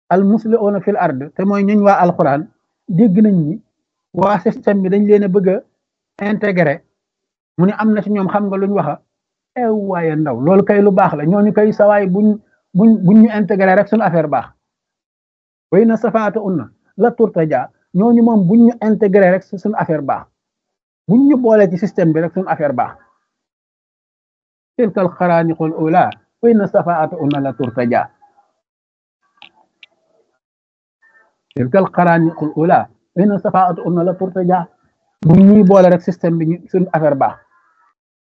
al musliuna fil ard te mooy ñuñ waa alquran dégg nañ ni waa système bi dañ leen a bëgg a intégré mu ne am na ci ñoom xam nga luñ waxa ew waaye ndaw loolu kay lu baax la ñooñu kay sawaay buñ buñ buñ ñu intégré rek suñu affaire baax way na safaata unna la turtaja ñooñu moom buñ ñu intégré rek suñu affaire baax buñ ñu boole ci système bi rek suñu affaire baax tilkal xaraaniqul ula way na safaata unna la turtaja tilkal xaraaniqul ula way na safaata unna la turtaja buñ ñuy boole rek système bi suñu affaire baax